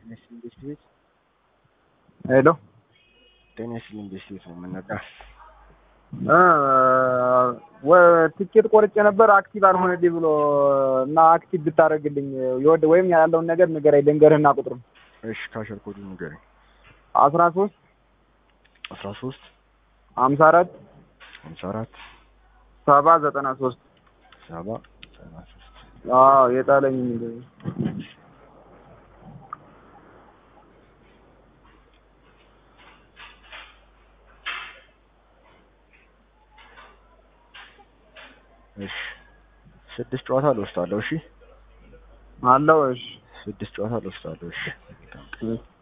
ጤና ይስጥልኝ ቤስት ቤት ሄሎ ጤና ይስጥልኝ ቤስት ቤት ነው የምንነዳ ትኬት ቆርጬ ነበር አክቲቭ አልሆነልኝ ብሎ እና አክቲቭ ብታደርግልኝ የወደ ወይም ያለውን ነገር ንገረኝ ልንገርህና ቁጥሩን እሺ ካሸር ኮዱ ንገረኝ አስራ ሶስት አስራ ሶስት ሀምሳ አራት ሀምሳ አራት ሰባ ዘጠና ሶስት ሰባ ዘጠና ሶስት አዎ የጣለኝ እሺ ስድስት ጨዋታ ልወስዳለሁ እሺ አለው እሺ ስድስት ጨዋታ ልወስዳለሁ እሺ እሺ